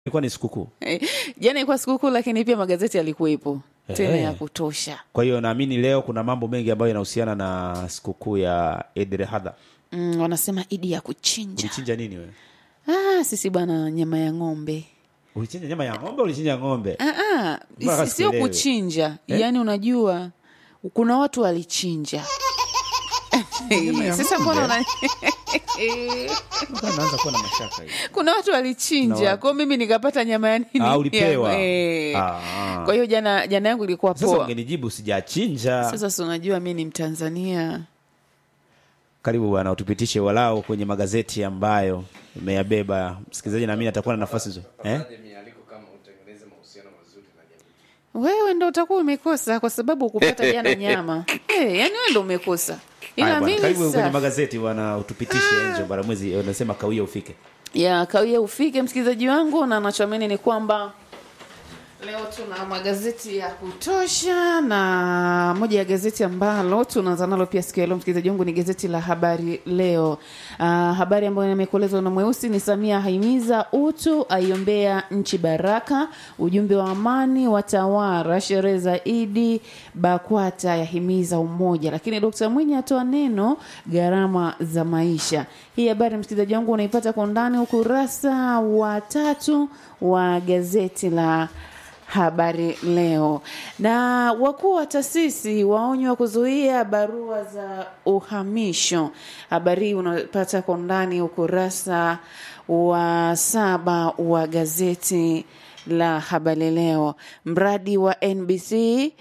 ilikuwa ni sikukuu. Eh, Jana ilikuwa sikukuu, lakini pia magazeti yalikuwepo tena Eh. ya kutosha. Kwa hiyo naamini leo kuna mambo mengi ambayo yanahusiana na sikukuu ya Eid al-Adha. Mm, wanasema idi ya kuchinja. Ulichinja nini wewe? Ah, sisi bwana, nyama ya ng'ombe. Ulichinja nyama ya ng'ombe, ulichinja ng'ombe? Ah, ah, Mpaka si- sio sikuelewi. kuchinja Eh? yaani, unajua kuna watu walichinja Nyama ya sasa, mbona una... Mbona naanza kuwa na mashaka hivi. kuna watu walichinja Na wa- kwao, mimi nikapata nyama ya nini? Ah, ulipewa. Ya- eh. Ah. Kwa hiyo jana jana yangu ilikuwa Sasa poa. ungenijibu sijachinja. Sasa si unajua mi ni Mtanzania. Karibu bwana, utupitishe walau kwenye magazeti ambayo umeyabeba. Msikilizaji naamini atakuwa na nafasi nzuri. Eh? Wewe ndo utakuwa umekosa kwa sababu ukupata jana nyama hey, yani wewe ndo umekosa, Haya ila bwana, mimi karibu kwenye safi. magazeti bwana, utupitishe Enjo Baramwezi, unasema kawia ufike. ya kawia ufike msikilizaji wangu, na nachoamini ni kwamba leo tuna magazeti ya kutosha, na moja ya gazeti ambalo tunaanza nalo pia siku ya leo msikilizaji wangu ni gazeti la Habari Leo. Uh, habari ambayo imekuelezwa na mweusi ni Samia haimiza utu, aiombea nchi baraka, ujumbe wa amani watawara, sherehe za Idi, BAKWATA yahimiza umoja, lakini Dkt. Mwinyi atoa neno gharama za maisha. Hii habari msikilizaji wangu unaipata kwa undani ukurasa wa tatu wa gazeti la Habari Leo. Na wakuu wa taasisi waonywa kuzuia barua za uhamisho. Habari hii unapata kwa undani ukurasa wa saba wa gazeti la Habari Leo. Mradi wa NBC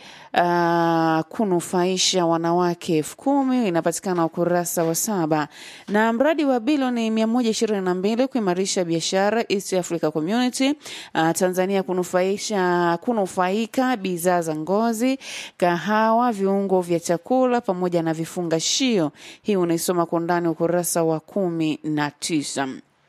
uh, kunufaisha wanawake elfu kumi inapatikana ukurasa wa saba, na mradi wa bilioni mia moja ishirini na mbili kuimarisha biashara East Africa Community uh, Tanzania kunufaisha kunufaika bidhaa za ngozi, kahawa, viungo vya chakula pamoja na vifungashio. Hii unaisoma kwa undani ukurasa wa kumi na tisa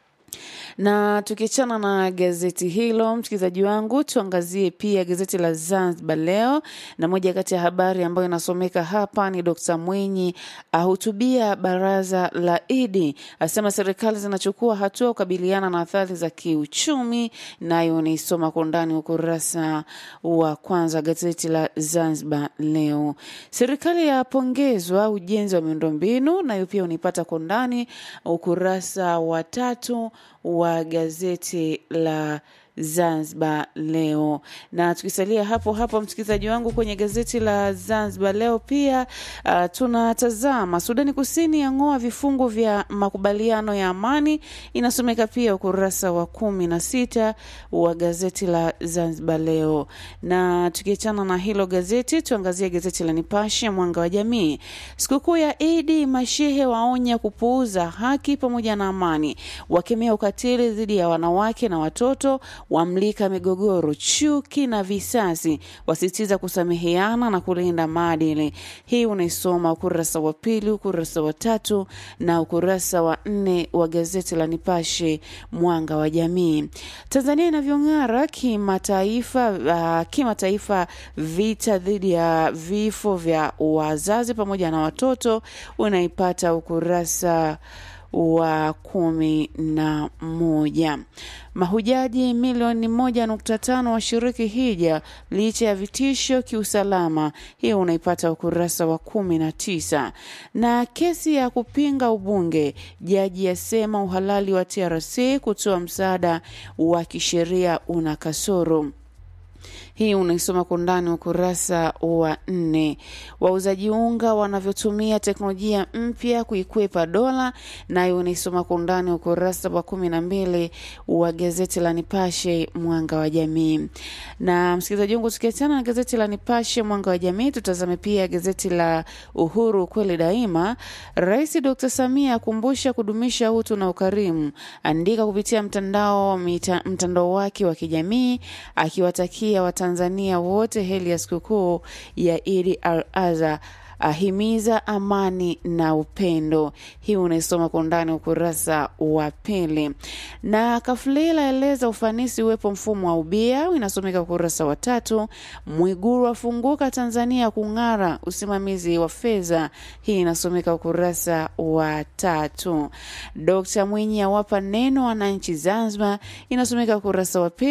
na tukiachana na gazeti hilo, msikilizaji wangu, tuangazie pia gazeti la Zanzibar Leo, na moja kati ya habari ambayo inasomeka hapa ni Dkt. Mwinyi ahutubia baraza la Idi, asema serikali zinachukua hatua kukabiliana na athari za kiuchumi, nayo nisoma kwa undani ukurasa wa kwanza gazeti la Zanzibar Leo. Serikali yapongezwa ujenzi wa miundombinu, nayo pia unaipata kwa undani ukurasa wa tatu wa gazeti la Zanzibar Leo. Na tukisalia hapo hapo, msikilizaji wangu, kwenye gazeti la Zanzibar Leo pia uh, tunatazama Sudani Kusini yang'oa vifungu vya makubaliano ya amani, inasomeka pia ukurasa wa kumi na sita wa gazeti la Zanzibar Leo. Na tukiachana na hilo gazeti, tuangazie gazeti la Nipashe Mwanga wa Jamii. Sikukuu ya Idi, mashehe waonya kupuuza haki pamoja na amani, wakemea ukatili dhidi ya wanawake na watoto wamlika migogoro, chuki na visasi, wasisitiza kusameheana na kulinda maadili. Hii unaisoma ukurasa wa pili, ukurasa wa tatu na ukurasa wa nne wa gazeti la Nipashe Mwanga wa Jamii. Tanzania inavyong'ara kimataifa, uh, kimataifa, vita dhidi ya vifo vya wazazi pamoja na watoto unaipata ukurasa wa kumi na moja. Mahujaji milioni moja nukta tano washiriki hija licha ya vitisho kiusalama. Hiyo unaipata ukurasa wa kumi na tisa. Na kesi ya kupinga ubunge, jaji asema uhalali wa TRC kutoa msaada wa kisheria una kasoro. Hii unaisoma kwa undani ukurasa wa nne. Wauzaji unga wanavyotumia teknolojia mpya kuikwepa dola, nayo unaisoma kwa undani ukurasa wa kumi na mbili wa gazeti la Nipashe Mwanga wa Jamii. Na msikilizaji wangu, tukiachana na gazeti la Nipashe Mwanga wa Jamii, tutazame pia gazeti la Uhuru kweli daima. Rais Dr. Samia akumbusha kudumisha utu na ukarimu, andika kupitia mtandao mita, mtandao wake wa kijamii akiwatakia Watanzania wote heri ya sikukuu ya Idi al Adha ahimiza amani na upendo. Hii unaisoma kwa undani ukurasa wa pili. Na Kafulila aeleza ufanisi uwepo mfumo wa ubia, inasomeka ukurasa wa tatu. Mwiguru afunguka Tanzania kung'ara usimamizi wa fedha, hii inasomeka ukurasa wa tatu. Dkt Mwinyi awapa neno wananchi Zanzibar, inasomeka ukurasa wa pili.